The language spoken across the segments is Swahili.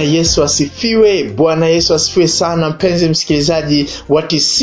yesu asifiwe bwana yesu asifiwe sana mpenzi msikilizaji wa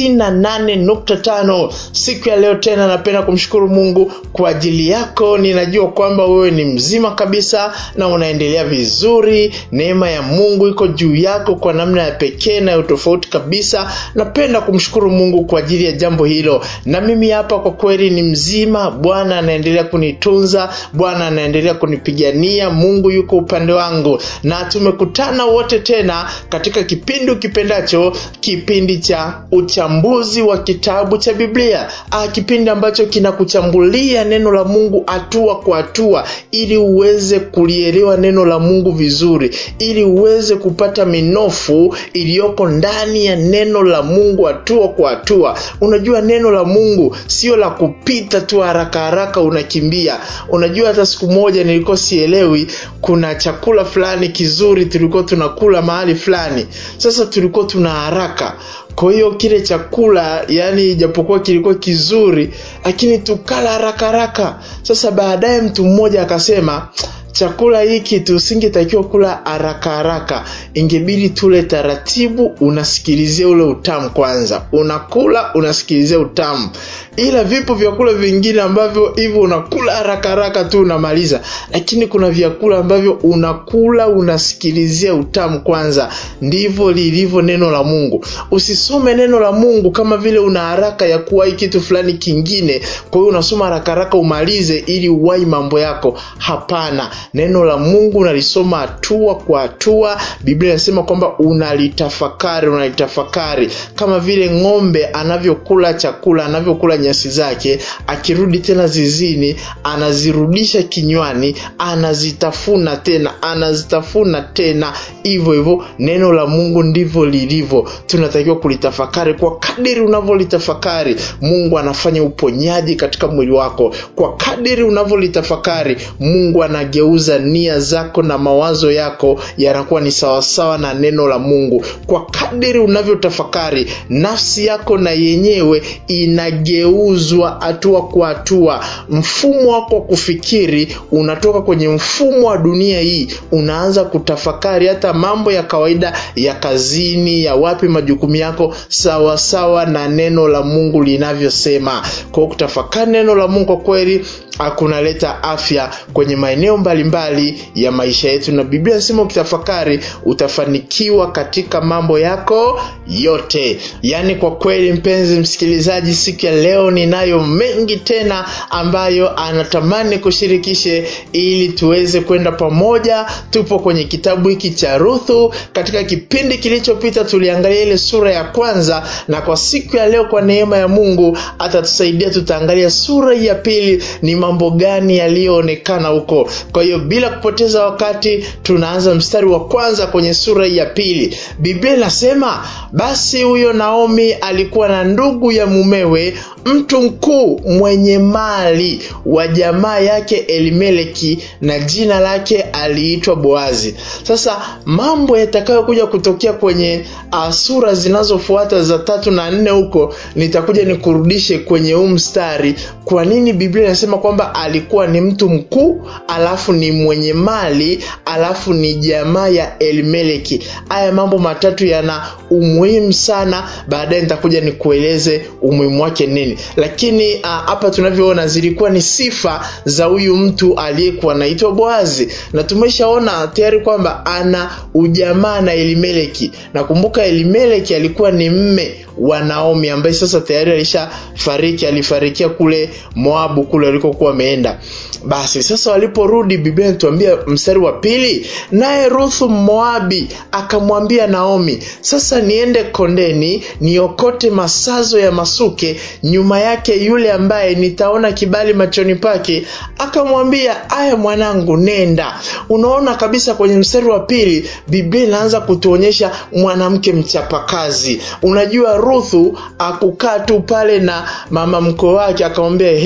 98.5 siku ya leo tena napenda kumshukuru mungu kwa ajili yako ninajua kwamba wewe ni mzima kabisa na unaendelea vizuri neema ya mungu iko juu yako kwa namna ya pekee na ya utofauti kabisa napenda kumshukuru mungu kwa ajili ya jambo hilo na mimi hapa kwa kweli ni mzima bwana anaendelea kunitunza bwana anaendelea kunipigania mungu yuko upande wangu na tumekutana wote tena katika kipindi ukipendacho kipindi cha uchambuzi wa kitabu cha biblia ah, kipindi ambacho kinakuchambulia neno la mungu hatua kwa hatua ili uweze kulielewa neno la mungu vizuri ili uweze kupata minofu iliyoko ndani ya neno la mungu hatua kwa hatua unajua neno la mungu sio la kupita tu haraka haraka unakimbia unajua hata siku moja nilikuwa sielewi kuna chakula fulani kizuri tulikuwa tunakula mahali fulani sasa tulikuwa tuna haraka kwa hiyo kile chakula yani ijapokuwa kilikuwa kizuri lakini tukala haraka haraka sasa baadaye mtu mmoja akasema chakula hiki tusingetakiwa kula haraka haraka ingebidi tule taratibu unasikilizia ule utamu kwanza unakula unasikilizia utamu ila vipo vyakula vingine ambavyo hivyo unakula haraka haraka tu unamaliza lakini kuna vyakula ambavyo unakula unasikilizia utamu kwanza ndivyo lilivyo neno la mungu usisome neno la mungu kama vile una haraka ya kuwahi kitu fulani kingine kwa hiyo unasoma haraka haraka umalize ili uwahi mambo yako hapana neno la mungu unalisoma hatua kwa hatua biblia inasema kwamba unalitafakari unalitafakari kama vile ng'ombe anavyokula chakula anavyokula nyasi zake akirudi tena zizini anazirudisha kinywani anazitafuna tena anazitafuna tena hivyo hivyo neno la mungu ndivyo lilivyo tunatakiwa kulitafakari kwa kadiri unavyolitafakari mungu anafanya uponyaji katika mwili wako kwa kadiri unavyolitafakari mungu anageuza nia zako na mawazo yako yanakuwa ni sawasawa na neno la mungu kwa kadiri unavyotafakari nafsi yako na yenyewe inageuzwa hatua kwa hatua mfumo wako wa kufikiri unatoka kwenye mfumo wa dunia hii unaanza kutafakari hata mambo ya kawaida ya kazini ya wapi majukumu yako sawasawa sawa na neno la mungu linavyosema kwao kutafakari neno la mungu kwa kweli kunaleta afya kwenye maeneo mbalimbali ya maisha yetu na biblia inasema ukitafakari utafanikiwa katika mambo yako yote yaani kwa kweli mpenzi msikilizaji siku ya leo ninayo mengi tena ambayo anatamani kushirikishe ili tuweze kwenda pamoja tupo kwenye kitabu hiki cha ruthu katika kipindi kilichopita tuliangalia ile sura ya kwanza na kwa siku ya leo kwa neema ya mungu atatusaidia tutaangalia sura ya pili ni mambo gani yaliyoonekana huko kwa hiyo bila kupoteza wakati tunaanza mstari wa kwanza kwenye sura ya pili biblia inasema basi huyo naomi alikuwa na ndugu ya mumewe mtu mkuu mwenye mali wa jamaa yake elimeleki na jina lake aliitwa boazi sasa mambo yatakayokuja kutokea kwenye uh, sura zinazofuata za tatu na nne huko nitakuja nikurudishe kwenye huu mstari kwa nini biblia inasema kwamba alikuwa ni mtu mkuu alafu ni mwenye mali alafu ni jamaa ya elimeleki haya mambo matatu yana umuhimu sana baadaye nitakuja nikueleze umuhimu wake nini lakini hapa uh, tunavyoona zilikuwa ni sifa za huyu mtu aliyekuwa anaitwa boazi na tumeshaona tayari kwamba ana ujamaa na elimeleki nakumbuka elimeleki alikuwa ni mme wa naomi ambaye sasa tayari alishafariki alifarikia kule moabu kule walikokuwa wameenda basi sasa waliporudi biblia inatuambia mstari wa pili naye ruthu moabi akamwambia naomi sasa niende kondeni niokote masazo ya masuke nyuma yake yule ambaye nitaona kibali machoni pake akamwambia aya mwanangu nenda unaona kabisa kwenye mstari wa pili biblia inaanza kutuonyesha mwanamke mchapakazi unajua ruthu akukaa tu pale na mama mkoo wake akamwambia he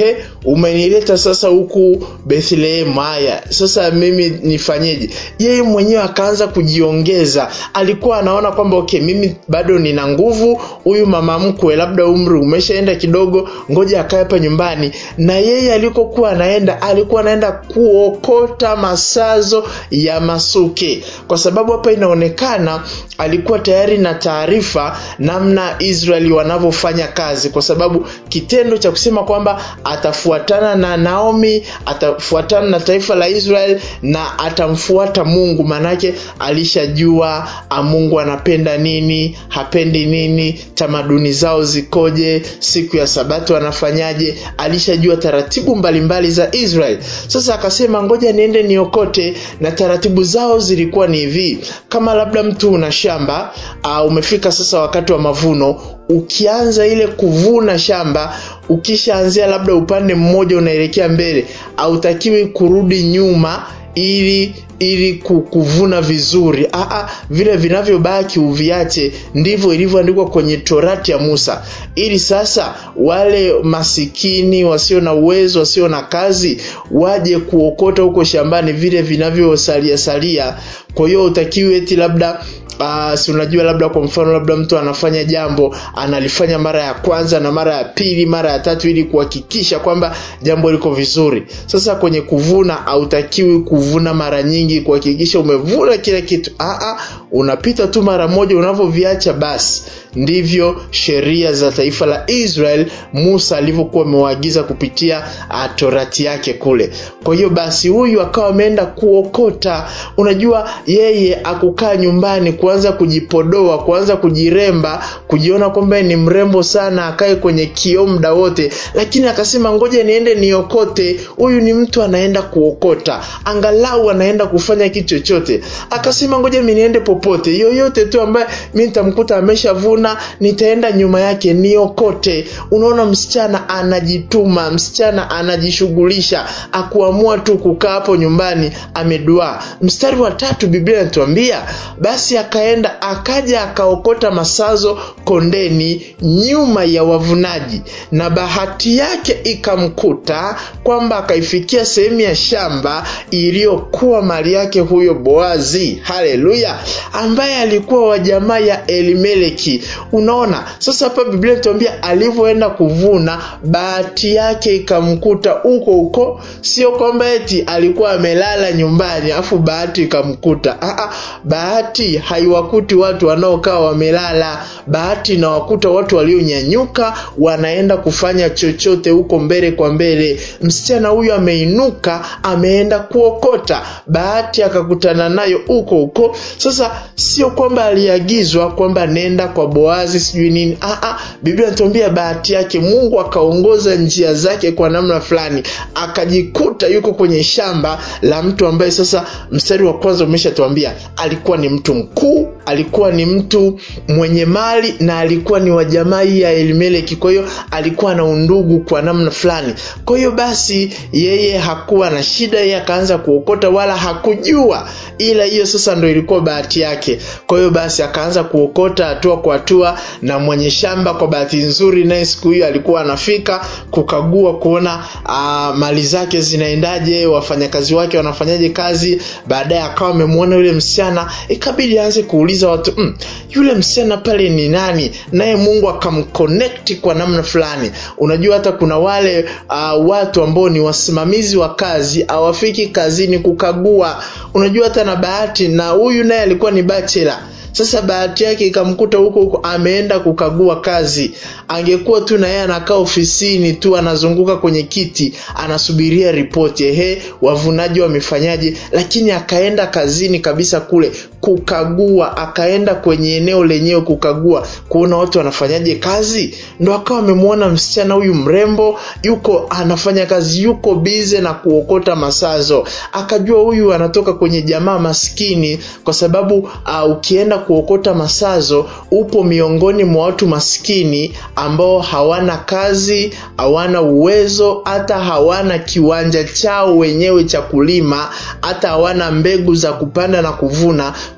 umenileta sasa huku Bethlehem, haya sasa mimi nifanyeje? Yeye mwenyewe akaanza kujiongeza, alikuwa anaona kwamba okay, mimi bado nina nguvu, huyu mama mkwe labda umri umeshaenda kidogo, ngoja akae hapa nyumbani. Na yeye alikokuwa anaenda, alikuwa anaenda kuokota masazo ya masuke, kwa sababu hapa inaonekana alikuwa tayari na taarifa namna Israeli wanavyofanya kazi, kwa sababu kitendo cha kusema kwamba atafuatana na Naomi, atafuatana na taifa la Israel na atamfuata Mungu, manake alishajua Mungu anapenda nini, hapendi nini, tamaduni zao zikoje, siku ya Sabato anafanyaje, alishajua taratibu mbalimbali mbali za Israel. Sasa akasema ngoja niende niokote, na taratibu zao zilikuwa ni hivi, kama labda mtu una shamba uh, umefika sasa wakati wa mavuno ukianza ile kuvuna shamba ukishaanzia labda upande mmoja unaelekea mbele hautakiwi kurudi nyuma ili ili kuvuna vizuri Aa, vile vinavyobaki uviache ndivyo ilivyoandikwa kwenye torati ya musa ili sasa wale masikini wasio na uwezo wasio na kazi waje kuokota huko shambani vile vinavyosalia salia kwa hiyo utakiwi eti labda Uh, si unajua labda kwa mfano labda mtu anafanya jambo analifanya mara ya kwanza na mara ya pili mara ya tatu ili kuhakikisha kwamba jambo liko vizuri sasa kwenye kuvuna hautakiwi kuvuna mara nyingi kuhakikisha umevuna kila kitu Aa, unapita tu mara moja unavyoviacha basi ndivyo sheria za taifa la israel musa alivyokuwa amewaagiza kupitia uh, torati yake kule kwa hiyo basi huyu akawa ameenda kuokota unajua yeye akukaa nyumbani kuanza kujipodoa kuanza kujiremba kujiona kwamba ni mrembo sana akae kwenye kioo muda wote lakini akasema ngoja niende niokote huyu ni mtu anaenda kuokota angalau anaenda kufanya kitu chochote akasema ngoja mi niende popote yoyote tu ambaye mi nitamkuta ameshavuna nitaenda nyuma yake niokote unaona msichana anajituma msichana anajishughulisha akuamua tu kukaa hapo nyumbani ameduaa mstari wa tatu biblia inatuambia basi akaenda akaja akaokota masazo kondeni nyuma ya wavunaji na bahati yake ikamkuta kwamba akaifikia sehemu ya shamba iliyokuwa mali yake huyo boazi haleluya ambaye alikuwa wa jamaa ya elimeleki unaona sasa hapa biblia inatuambia alivyoenda kuvuna bahati yake ikamkuta huko huko sio kwamba eti alikuwa amelala nyumbani afu bahati ikamkuta Aa, bahati haiwakuti watu wanaokaa wamelala bahati inawakuta watu walionyanyuka wanaenda kufanya chochote huko mbele kwa mbele msichana huyu ameinuka ameenda kuokota bahati akakutana nayo huko huko sasa sio kwamba aliagizwa kwamba nenda kwa boazi sijui nini Aa, biblia inatuambia bahati yake mungu akaongoza njia zake kwa namna fulani akajikuta yuko kwenye shamba la mtu ambaye sasa mstari wa kwanza umeshatuambia alikuwa ni mtu mkuu alikuwa ni mtu mwenye mali na alikuwa ni wa jamaa hii ya elimeleki kwa hiyo alikuwa na undugu kwa namna fulani kwa hiyo basi yeye hakuwa na shida yeye akaanza kuokota wala hakujua ila hiyo sasa ndo ilikuwa bahati yake kwa hiyo basi akaanza kuokota hatua kwa hatua na mwenye shamba kwa bahati nzuri naye siku hiyo alikuwa anafika kukagua kuona uh, mali zake zinaendaje wafanyakazi wake wanafanyaje kazi baadaye akawa amemwona yule msichana ikabidi aanze kuuliza watu mm, yule msichana pale ni nani naye mungu akamconnect kwa namna fulani unajua hata kuna wale uh, watu ambao ni wasimamizi wa kazi hawafiki kazini kukagua unajua hata na bahati na huyu naye alikuwa ni bachela sasa bahati yake ikamkuta huko huko ameenda kukagua kazi angekuwa tu na yeye anakaa ofisini tu anazunguka kwenye kiti anasubiria ripoti ehe wavunaji wamefanyaje lakini akaenda kazini kabisa kule kukagua akaenda kwenye eneo lenyewe kukagua kuona watu wanafanyaje kazi ndo akawa amemwona msichana huyu mrembo yuko anafanya kazi yuko bize na kuokota masazo akajua huyu anatoka kwenye jamaa maskini kwa sababu uh, ukienda kuokota masazo upo miongoni mwa watu maskini ambao hawana kazi hawana uwezo hata hawana kiwanja chao wenyewe cha kulima hata hawana mbegu za kupanda na kuvuna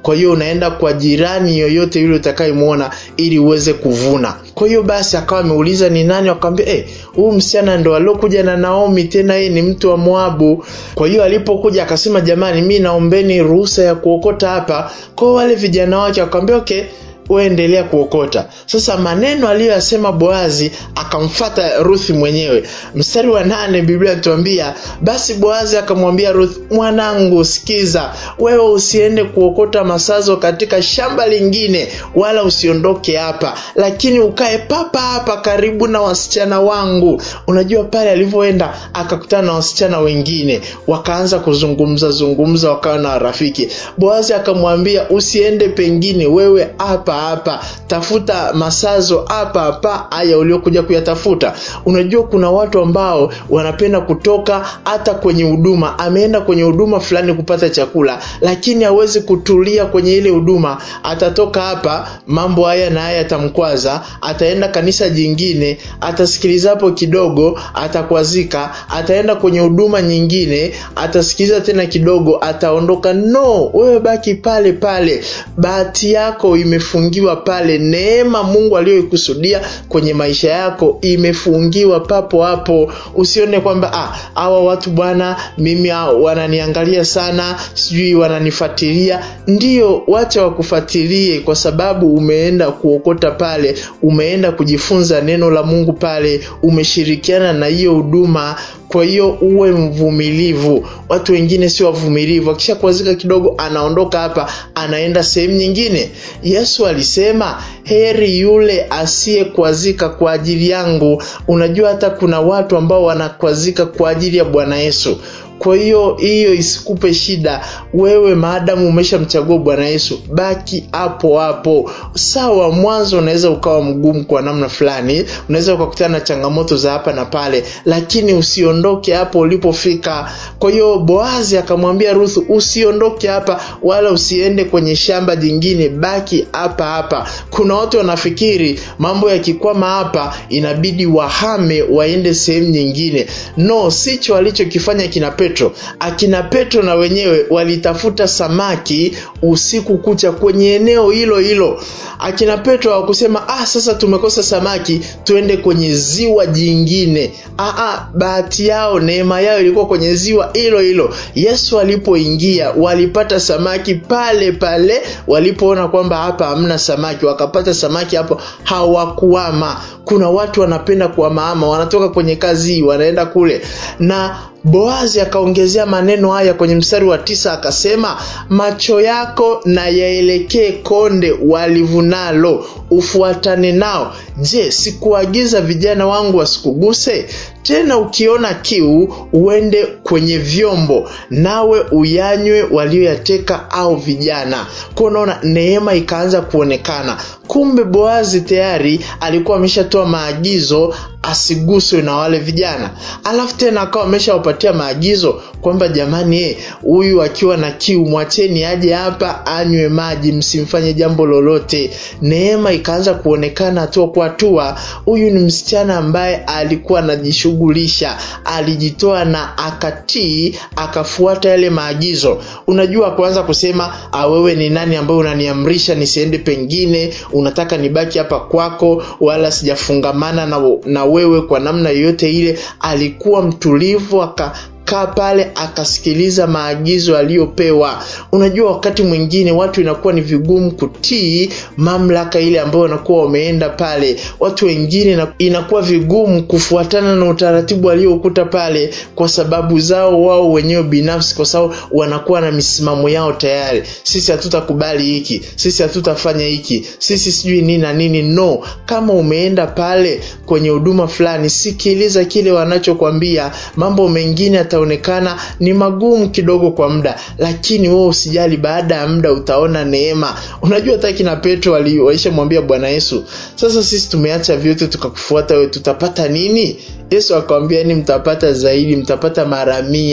kwa hiyo unaenda kwa jirani yoyote yule utakayemwona ili uweze kuvuna kwa hiyo basi akawa ameuliza ni nani akamwambia eh huyu msichana ndo aliokuja na naomi tena yeye ni mtu wa moabu kwa hiyo alipokuja akasema jamani mi naombeni ruhusa ya kuokota hapa kwao wale vijana wake wakamwambia okay uendelea kuokota sasa maneno aliyoyasema boazi akamfata ruthi mwenyewe mstari wa nane biblia inatuambia basi boazi akamwambia ruth mwanangu sikiza wewe usiende kuokota masazo katika shamba lingine wala usiondoke hapa lakini ukae papa hapa karibu na wasichana wangu unajua pale alivyoenda akakutana na wasichana wengine wakaanza kuzungumza zungumza wakawa na rafiki boazi akamwambia usiende pengine wewe hapa hapa tafuta masazo hapa hapa haya uliokuja kuyatafuta unajua kuna watu ambao wanapenda kutoka hata kwenye huduma ameenda kwenye huduma fulani kupata chakula lakini hawezi kutulia kwenye ile huduma atatoka hapa mambo haya na haya yatamkwaza ataenda kanisa jingine atasikiliza hapo kidogo atakwazika ataenda kwenye huduma nyingine atasikiliza tena kidogo ataondoka no wewe baki pale pale bahati yako imefungiwa pale neema mungu aliyoikusudia kwenye maisha yako imefungiwa papo hapo usione kwamba ah, hawa watu bwana mimi ah, wananiangalia sana sijui wananifuatilia ndio wacha wakufuatilie kwa sababu umeenda kuokota pale umeenda kujifunza neno la mungu pale umeshirikiana na hiyo huduma kwa hiyo uwe mvumilivu watu wengine sio wavumilivu akisha kuazika kidogo anaondoka hapa anaenda sehemu nyingine yesu alisema heri yule asiyekwazika kwa ajili yangu unajua hata kuna watu ambao wanakwazika kwa ajili ya bwana yesu kwa hiyo hiyo isikupe shida wewe maadamu umeshamchagua bwana yesu baki hapo hapo sawa mwanzo unaweza ukawa mgumu kwa namna fulani unaweza ukakutana na changamoto za hapa na pale lakini usiondoke hapo ulipofika kwa hiyo boazi akamwambia ruthu usiondoke hapa wala usiende kwenye shamba jingine baki hapa hapa kuna watu wanafikiri mambo yakikwama hapa inabidi wahame waende sehemu nyingine no sicho alichokifanya kina petro akina petro na wenyewe walitafuta samaki usiku kucha kwenye eneo hilo hilo akina petro hawakusema ah sasa tumekosa samaki tuende kwenye ziwa jingine Aa, bahati yao neema yao ilikuwa kwenye ziwa hilo hilo yesu alipoingia walipata samaki pale pale walipoona kwamba hapa hamna samaki wakapata samaki hapo hawakuama kuna watu wanapenda kuamaama wanatoka kwenye kazi hii wanaenda kule na boazi akaongezea maneno haya kwenye mstari wa tisa akasema macho yako na yaelekee konde walivunalo ufuatane nao je sikuagiza vijana wangu wasikuguse tena ukiona kiu uende kwenye vyombo nawe uyanywe walioyateka au vijana kwa unaona neema ikaanza kuonekana kumbe boazi tayari alikuwa ameshatoa maagizo asiguswe na wale vijana alafu tena akawa ameshawapatia maagizo kwamba jamani huyu akiwa na kiu mwacheni aje hapa anywe maji msimfanye jambo lolote neema ikaanza kuonekana hatua kwa hatua huyu ni msichana ambaye alikuwa anajishughulisha alijitoa na akatii akafuata yale maagizo unajua kuanza kusema wewe ni nani ambaye unaniamrisha nisiende pengine unataka nibaki hapa kwako wala sijafungamana na, na wewe kwa namna yoyote ile alikuwa mtulivu aka kaa pale akasikiliza maagizo aliyopewa unajua wakati mwingine watu inakuwa ni vigumu kutii mamlaka ile ambayo wanakuwa wameenda pale watu wengine inakuwa vigumu kufuatana na utaratibu aliokuta pale kwa sababu zao wao wenyewe binafsi kwa sababu wanakuwa na misimamo yao tayari sisi hatutakubali hiki sisi hatutafanya hiki sisi sijui nini na nini no kama umeenda pale kwenye huduma fulani sikiliza kile wanachokwambia mambo mengine yataonekana ni magumu kidogo kwa muda lakini wewe usijali baada ya muda utaona neema unajua hata kina petro waishamwambia bwana yesu sasa sisi tumeacha vyote tukakufuata wewe tutapata nini yesu akawambia ni mtapata zaidi mtapata mara mia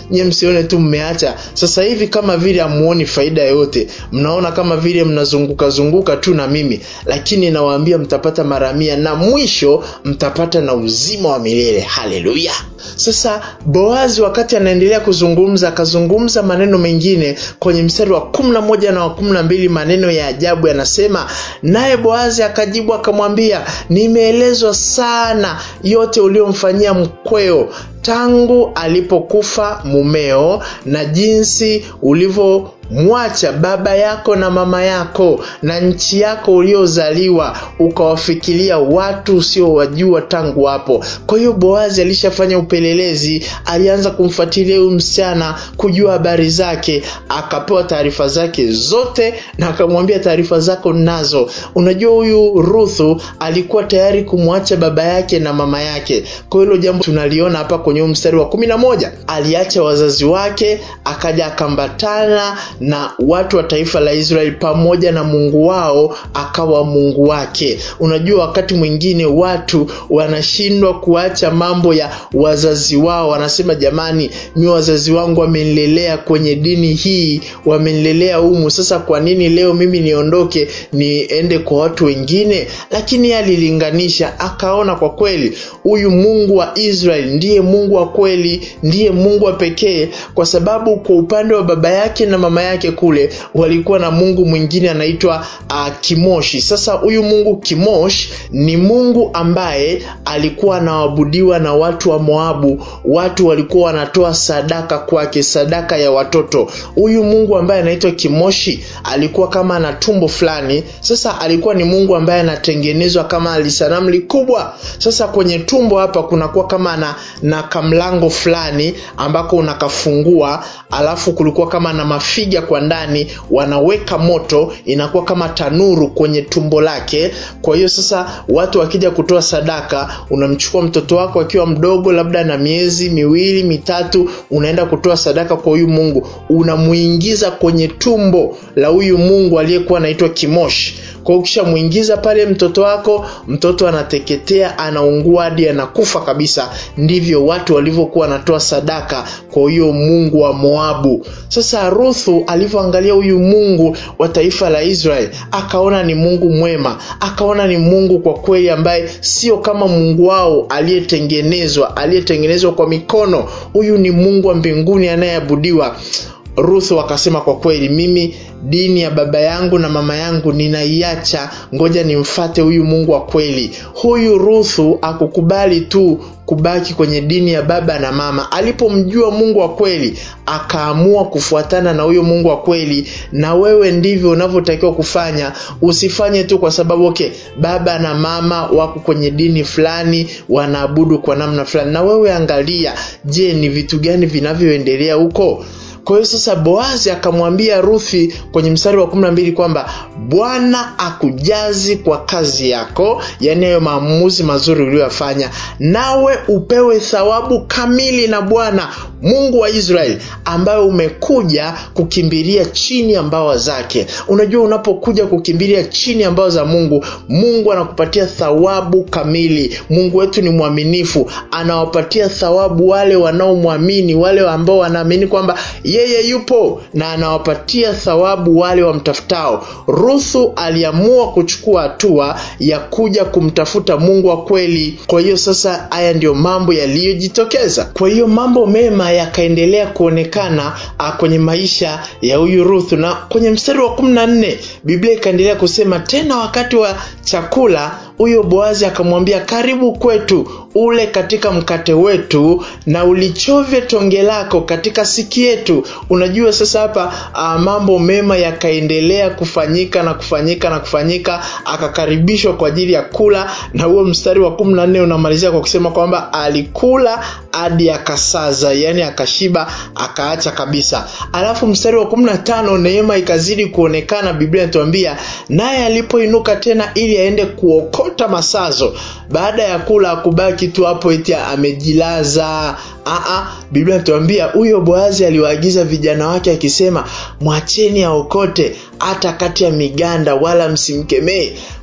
nyie msione tu mmeacha sasa hivi kama vile hamuoni faida yoyote mnaona kama vile mnazunguka zunguka tu na mimi lakini nawaambia mtapata mara mia na mwisho mtapata na uzima wa milele haleluya sasa boazi wakati anaendelea kuzungumza akazungumza maneno mengine kwenye mstari wa kumi na moja na wa kumi na mbili maneno ya ajabu yanasema naye boazi akajibu akamwambia nimeelezwa sana yote uliomfanyia mkweo tangu alipokufa mumeo na jinsi ulivyomwacha baba yako na mama yako na nchi yako uliozaliwa ukawafikiria watu usiowajua tangu hapo kwa hiyo boazi alishafanya upelelezi alianza kumfuatilia huyu msichana kujua habari zake akapewa taarifa zake zote na akamwambia taarifa zako nazo unajua huyu ruthu alikuwa tayari kumwacha baba yake na mama yake kwa hilo jambo tunaliona hapa kwenye mstari wa kumi na moja aliacha wazazi wake akaja akambatana na watu wa taifa la israeli pamoja na mungu wao akawa mungu wake unajua wakati mwingine watu wanashindwa kuacha mambo ya wazazi wao wanasema jamani mi wazazi wangu wamenilelea kwenye dini hii wamenilelea humu sasa kwa nini leo mimi niondoke niende kwa watu wengine lakini alilinganisha akaona kwa kweli huyu mungu wa israeli ndiye mungu wa kweli ndiye mungu wa pekee kwa sababu kwa upande wa baba yake na mama yake kule walikuwa na mungu mwingine anaitwa uh, kimoshi sasa huyu mungu kimosh ni mungu ambaye alikuwa anaabudiwa na watu wa moabu watu walikuwa wanatoa sadaka kwake sadaka ya watoto huyu mungu ambaye anaitwa kimoshi alikuwa kama ana tumbo fulani sasa alikuwa ni mungu ambaye anatengenezwa kama alisanamu likubwa sasa kwenye tumbo hapa kunakuwa kama na, na kamlango fulani ambako unakafungua alafu kulikuwa kama na mafiga kwa ndani wanaweka moto inakuwa kama tanuru kwenye tumbo lake kwa hiyo sasa watu wakija kutoa sadaka unamchukua mtoto wako akiwa mdogo labda na miezi miwili mitatu unaenda kutoa sadaka kwa huyu mungu unamuingiza kwenye tumbo la huyu mungu aliyekuwa anaitwa kimoshi kwa ukishamwingiza pale mtoto wako mtoto anateketea anaungua hadi anakufa kabisa ndivyo watu walivyokuwa wanatoa sadaka kwa huyo mungu wa moabu sasa ruthu alivyoangalia huyu mungu wa taifa la israeli akaona ni mungu mwema akaona ni mungu kwa kweli ambaye sio kama mungu wao aliyetengenezwa aliyetengenezwa kwa mikono huyu ni mungu wa mbinguni anayeabudiwa ruthu akasema kwa kweli mimi dini ya baba yangu na mama yangu ninaiacha ngoja nimfate huyu mungu wa kweli huyu ruthu akukubali tu kubaki kwenye dini ya baba na mama alipomjua mungu wa kweli akaamua kufuatana na huyo mungu wa kweli na wewe ndivyo unavyotakiwa kufanya usifanye tu kwa sababu okay baba na mama wako kwenye dini fulani wanaabudu kwa namna fulani na wewe angalia je ni vitu gani vinavyoendelea huko kwa hiyo sasa boazi akamwambia ruthi kwenye mstari wa kumi na mbili kwamba bwana akujazi kwa kazi yako yaani hayo maamuzi mazuri uliyoyafanya nawe upewe thawabu kamili na bwana mungu wa israeli ambayo umekuja kukimbilia chini ya mbawa zake unajua unapokuja kukimbilia chini ya mbawa za mungu mungu anakupatia thawabu kamili mungu wetu ni mwaminifu anawapatia thawabu wale wanaomwamini wale ambao wanaamini kwamba yeye yupo na anawapatia thawabu wale wamtafutao ruthu aliamua kuchukua hatua ya kuja kumtafuta mungu wa kweli kwa hiyo sasa haya ndiyo mambo yaliyojitokeza kwa hiyo mambo mema yakaendelea kuonekana a, kwenye maisha ya huyu ruthu na kwenye mstari wa kumi na nne biblia ikaendelea kusema tena wakati wa chakula huyo boazi akamwambia karibu kwetu ule katika mkate wetu na ulichovye tonge lako katika siki yetu unajua sasa hapa uh, mambo mema yakaendelea kufanyika na kufanyika na kufanyika akakaribishwa kwa ajili ya kula na huo mstari wa kumi na nne unamalizia kwa kusema kwamba alikula hadi akasaza yani akashiba akaacha kabisa alafu mstari wa kumi na tano neema ikazidi kuonekana biblia inatuambia naye alipoinuka tena ili aende kuokota masazo baada ya kula akubaki tu hapo eti amejilaza Aa, biblia inatuambia huyo boazi aliwaagiza vijana wake akisema mwacheni aokote hata kati ya miganda wala msimkemee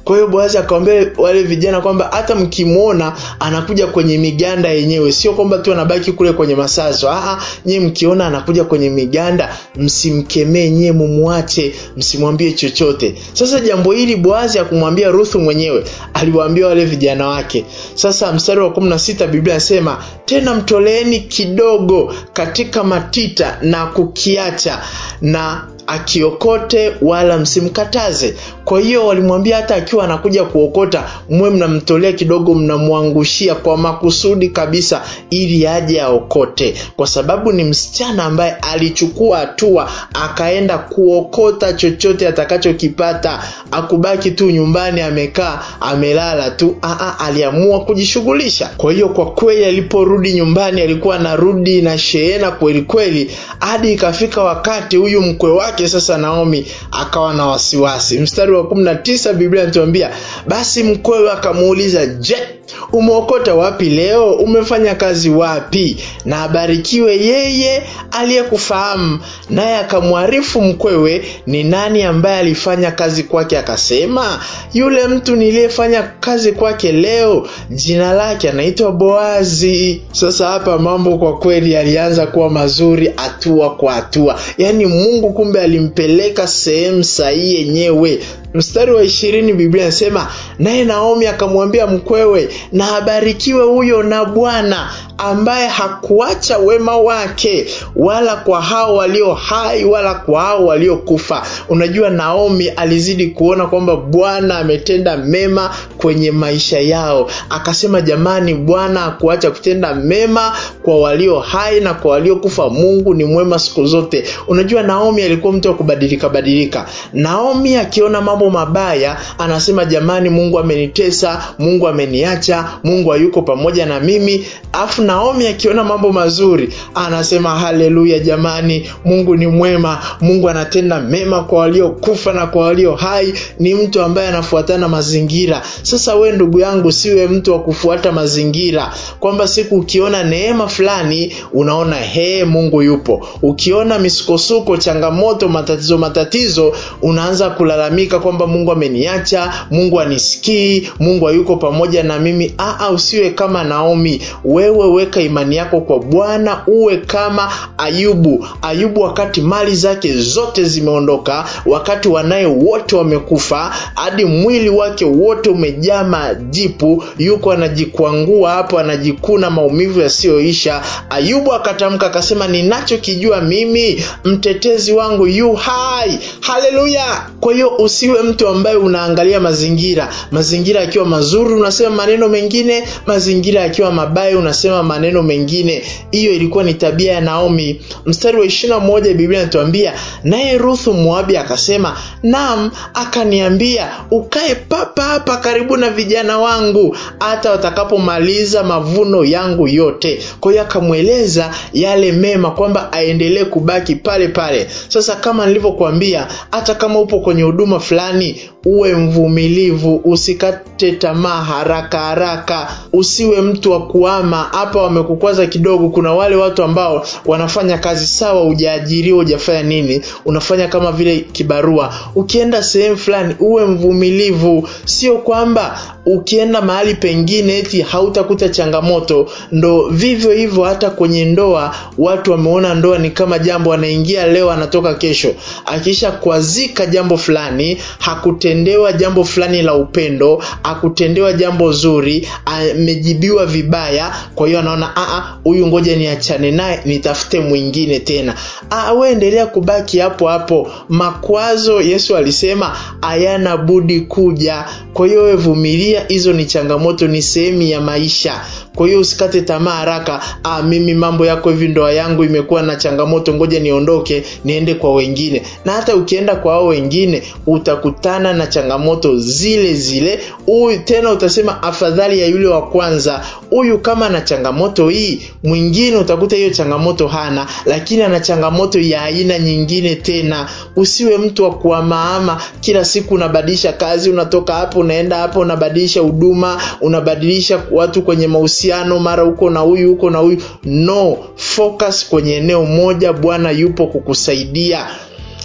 kwa hiyo boazi akawambia wale vijana kwamba hata mkimwona anakuja kwenye miganda yenyewe sio kwamba tu anabaki kule kwenye masazo Aa, nyie mkiona anakuja kwenye miganda msimkemee nyie mumwache msimwambie chochote sasa jambo hili boazi akumwambia ruthu mwenyewe aliwaambia wale vijana wake sasa mstari wa kumi na sita biblia anasema tena mtoleeni kidogo katika matita na kukiacha na akiokote wala msimkataze kwa hiyo walimwambia hata akiwa anakuja kuokota mwe mnamtolea kidogo mnamwangushia kwa makusudi kabisa ili aje aokote kwa sababu ni msichana ambaye alichukua hatua akaenda kuokota chochote atakachokipata akubaki tu nyumbani amekaa amelala tu Aa, aliamua kujishughulisha kwa hiyo kwa kweli aliporudi nyumbani alikuwa anarudi na shehena kweli kweli hadi ikafika wakati huyu mkwe wake sasa naomi akawa na wasiwasi mstari wa kumi na tisa biblia inatuambia basi mkwewe akamuuliza je umeokota wapi leo umefanya kazi wapi na abarikiwe yeye aliyekufahamu naye akamwarifu mkwewe ni nani ambaye alifanya kazi kwake akasema yule mtu niliyefanya kazi kwake leo jina lake anaitwa boazi sasa hapa mambo kwa kweli yalianza kuwa mazuri hatua kwa hatua yaani mungu kumbe alimpeleka sehemu sahihi yenyewe mstari wa ishirini biblia inasema naye naomi akamwambia mkwewe na abarikiwe huyo na bwana ambaye hakuacha wema wake wala kwa hao walio hai wala kwa hao waliokufa unajua naomi alizidi kuona kwamba bwana ametenda mema kwenye maisha yao akasema jamani bwana hakuacha kutenda mema kwa walio hai na kwa waliokufa mungu ni mwema siku zote unajua naomi alikuwa mtu wa kubadilika badilika naomi akiona mambo mabaya anasema jamani mungu amenitesa mungu ameniacha mungu hayuko pamoja na mimi afu naomi akiona mambo mazuri anasema haleluya jamani mungu ni mwema mungu anatenda mema kwa waliokufa na kwa walio hai ni mtu ambaye anafuatana mazingira sasa we ndugu yangu siwe mtu wa kufuata mazingira kwamba siku ukiona neema fulani unaona hee mungu yupo ukiona misukosuko changamoto matatizo matatizo unaanza kulalamika kwamba mungu ameniacha mungu anisikii mungu hayuko pamoja na mimi Aa, usiwe kama naomi wewe weka imani yako kwa bwana uwe kama ayubu ayubu wakati mali zake zote zimeondoka wakati wanaye wote wamekufa hadi mwili wake wote umejaa majipu yuko anajikwangua hapo anajikuna maumivu yasiyoisha ayubu akatamka akasema ninachokijua mimi mtetezi wangu yu hai haleluya kwa hiyo usiwe mtu ambaye unaangalia mazingira mazingira yakiwa mazuri unasema maneno mengine mazingira yakiwa mabaya unasema maneno mengine hiyo ilikuwa ni tabia ya naomi mstari wa ishirina moja biblia inatuambia naye ruthu moabi akasema nam akaniambia ukae papa hapa karibu na vijana wangu hata watakapomaliza mavuno yangu yote kwa hiyo akamweleza yale mema kwamba aendelee kubaki pale pale sasa kama nilivyokuambia hata kama upo kwenye huduma fulani uwe mvumilivu usikate tamaa haraka haraka usiwe mtu wa kuama hapa wamekukwaza kidogo kuna wale watu ambao wanafanya kazi sawa ujaajiriwa ujafanya nini unafanya kama vile kibarua ukienda sehemu fulani uwe mvumilivu sio kwamba ukienda mahali pengine eti hautakuta changamoto ndo vivyo hivyo hata kwenye ndoa watu wameona ndoa ni kama jambo anaingia leo anatoka kesho akisha kwazika jambo fulani hakutendewa jambo fulani la upendo akutendewa jambo zuri amejibiwa vibaya kwa hiyo anaona huyu ngoja niachane naye nitafute mwingine tena we endelea kubaki hapo hapo makwazo yesu alisema hayana budi kuja kwa hiyo we vumilia hizo ni changamoto ni sehemu ya maisha kwa hiyo usikate tamaa haraka ah, mimi mambo yako hivi ndoa yangu imekuwa na changamoto ngoja niondoke niende kwa wengine na hata ukienda kwa hao wengine utakutana na changamoto zile zile huyu tena utasema afadhali ya yule wa kwanza huyu kama na changamoto hii mwingine utakuta hiyo changamoto hana lakini ana changamoto ya aina nyingine tena usiwe mtu wa kuamaama kila siku unabadilisha kazi unatoka hapo unaenda hapo unabadilisha huduma unabadilisha watu kwenye mahusiano mara huko na huyu huko na huyu no focus kwenye eneo moja bwana yupo kukusaidia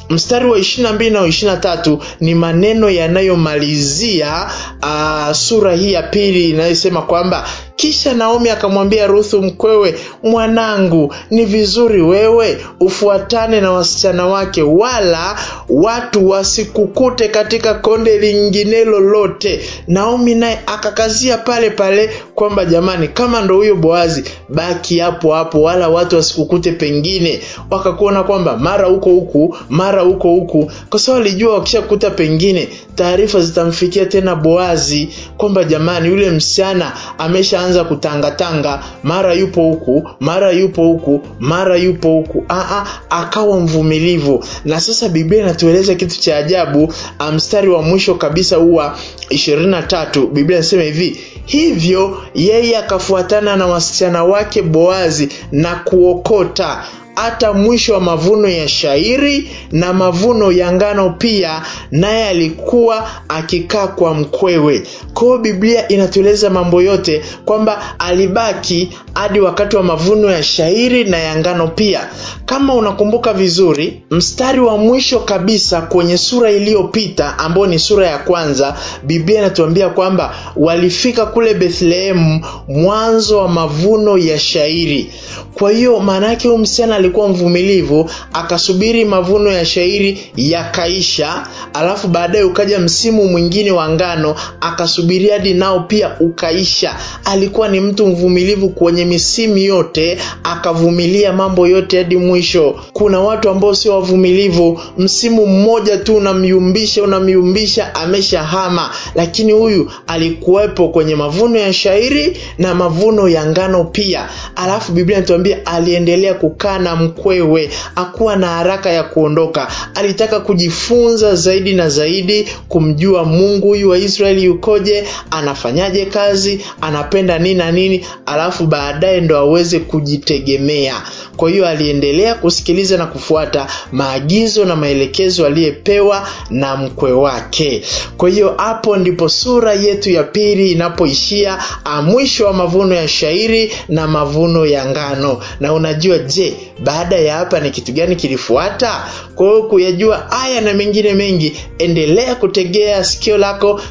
mstari wa 22 na 23 ni maneno yanayomalizia uh, sura hii ya pili inayosema kwamba kisha Naomi akamwambia Ruthu mkwewe, mwanangu, ni vizuri wewe ufuatane na wasichana wake, wala watu wasikukute katika konde lingine lolote. Naomi naye akakazia pale pale kwamba jamani, kama ndo huyo Boazi, baki hapo hapo, wala watu wasikukute pengine, wakakuona kwamba mara huko huku mara huko huku, kwa sababu alijua wakishakuta pengine taarifa zitamfikia tena Boazi kwamba jamani, yule msichana ameshaanza kutangatanga, mara yupo huku mara yupo huku mara yupo huku. Aa, akawa mvumilivu. Na sasa Biblia inatueleza kitu cha ajabu. Mstari wa mwisho kabisa huwa ishirini na tatu Biblia inasema hivi hivyo yeye akafuatana na wasichana wake Boazi na kuokota hata mwisho wa mavuno ya shairi na mavuno ya ngano pia, naye alikuwa akikaa kwa mkwewe. Kwa hiyo Biblia inatueleza mambo yote kwamba alibaki hadi wakati wa mavuno ya shairi na ya ngano pia. Kama unakumbuka vizuri, mstari wa mwisho kabisa kwenye sura iliyopita ambayo ni sura ya kwanza, Biblia inatuambia kwamba walifika kule Bethlehemu mwanzo wa mavuno ya shairi. Kwa hiyo maana yake huyu msichana alikuwa mvumilivu, akasubiri mavuno ya shairi yakaisha, alafu baadaye ukaja msimu mwingine wa ngano, akasubiri hadi nao pia ukaisha. Alikuwa ni mtu mvumilivu kwenye misimu yote, akavumilia mambo yote hadi mwisho. Kuna watu ambao sio wavumilivu, msimu mmoja tu unamyumbisha unamyumbisha, ameshahama. Lakini huyu alikuwepo kwenye mavuno ya shairi na mavuno ya ngano pia, alafu Biblia inatuambia aliendelea kukaa na mkwewe, akuwa na haraka ya kuondoka. Alitaka kujifunza zaidi na zaidi kumjua Mungu huyu wa Israeli yukoje, anafanyaje kazi, anapenda nini na nini, alafu baadaye ndo aweze kujitegemea. Kwa hiyo aliendelea kusikiliza na kufuata maagizo na maelekezo aliyepewa na mkwe wake. Kwa hiyo hapo ndipo sura yetu ya pili inapoishia, mwisho wa mavuno ya shairi na mavuno ya ngano. Na unajua, je, baada ya hapa ni kitu gani kilifuata? Kwa hiyo kuyajua haya na mengine mengi, endelea kutegea sikio lako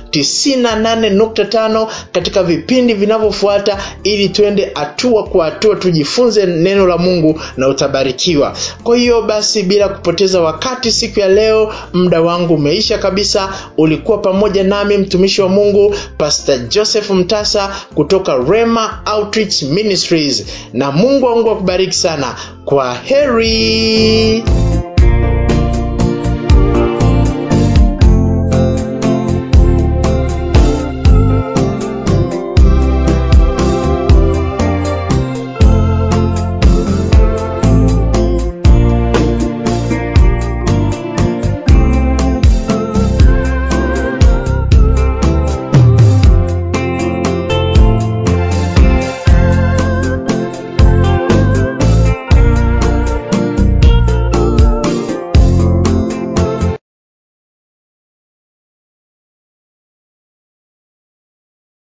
98.5 katika vipindi vinavyofuata, ili tuende hatua kwa hatua, tujifunze neno la Mungu na utabarikiwa. Kwa hiyo basi, bila kupoteza wakati, siku ya leo muda wangu umeisha kabisa. Ulikuwa pamoja nami mtumishi wa Mungu Pastor Joseph Mtasa kutoka Rema Outreach Ministries, na Mungu wangu akubariki sana. Kwa heri.